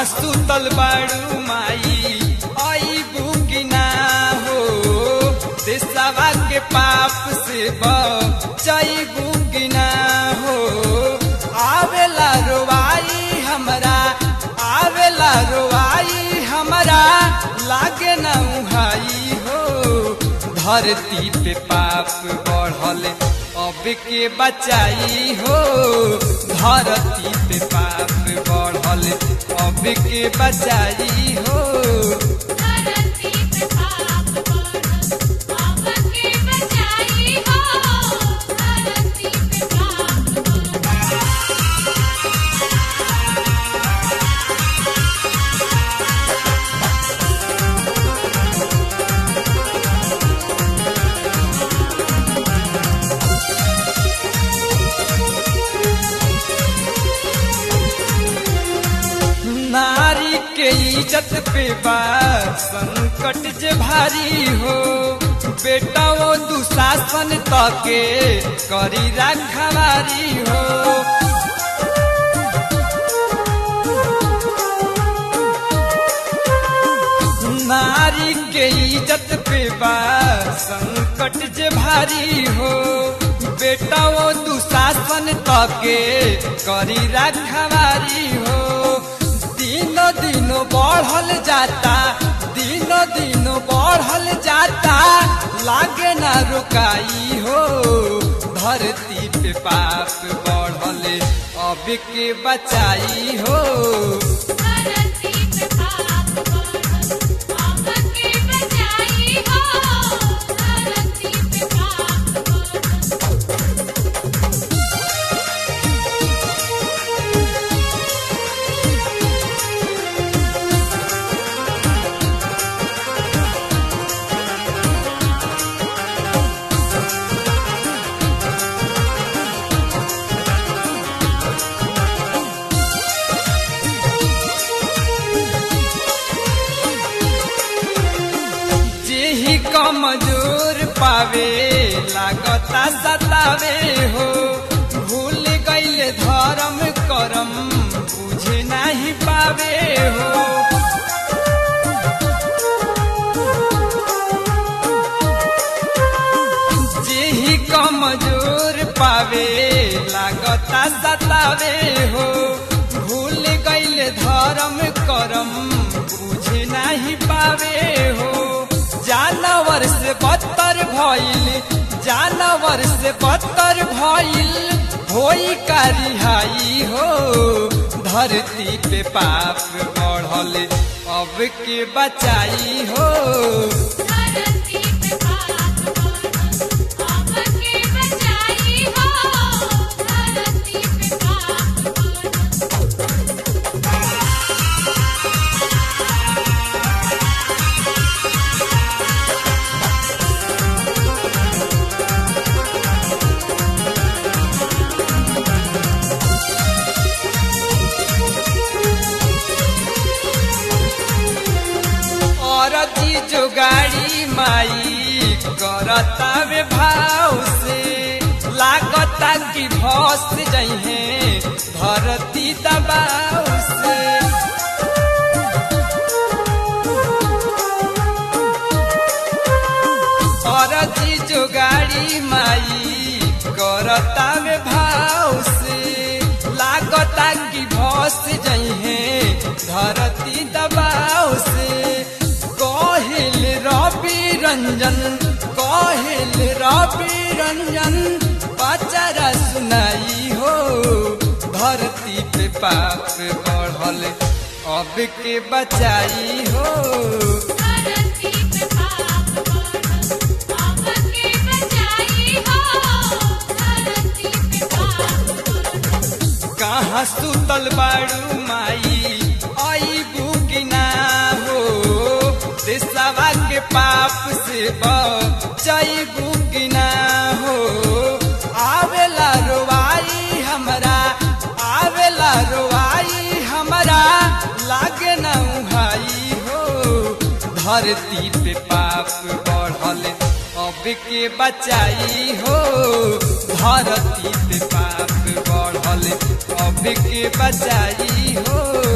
कहाँ सुतल बाड़ू माई आई बुगिना हो देशवा के पाप से बचाई बुगिना हो आवेला रोवाई हमरा आवेला रोवाई हमरा लागे ना उहाई हो धरती पे पाप बढ़ल अब के बचाई हो धरती पे पाप बढ़ल अब के बचाई हो धरती पे पाप बढ़ल अब के बचाई हो धरती पे पाप बढ़ल नारी के इज्जत पे बा संकट जे भारी हो बेटा वो दुशासन तके करी रखवारी हो नारी के इज्जत पे बा संकट जे भारी हो बेटा वो दुशासन तके करी रखवारी हो दिनो दिनो बढ़ल जाता दिनो दिनो बढ़ल जाता लागे ना रुकाई हो धरती पे पाप बढ़ल अब के बचाई हो धरती पे पाप बढ़ल अब के बचाई हो धरती पे पाप बढ़ल जेही कमजोर पावे लागता सतावे हो भूल गईले धर्म करम बुझे नहीं पावे हो जेही कमजोर पावे लागता सतावे हो भूल गईले धर्म करम बुझे नहीं पावे हो जानवर से बदतर भइल जानवर से बदतर भइल होई का रिहाई हो धरती पे पाप बढ़ल अब के बचाई हो धरती पे पाप बढ़ल अब के बचाई हो धरती पे पाप बढ़ल और जी जो गाड़ी माई करता वे भाव से लागता कि भस जइहे धरती दबाव से और जी जो गाड़ी माई करता वे भाव से लागता कि भस जइहे धरती दबाव से कहिल रवि रंजन कहिल रवि रंजन बचारा सुनाई हो धरती पे पाप बढ़ल अब के बचाई हो धरती पे पाप बढ़ल अब के बचाई हो धरती पे पाप बढ़ल कहाँ सुतल बाड़ू माई आई बुगिना हो देशवा के पाप से बचाई बुगिना हो आवेला रोवाई हमरा आवेला रोवाई हमरा लागे ना उहाई हो धरती पे पाप बढ़ल अब के बचाई हो धरती पे पाप बढ़ल अब के बचाई हो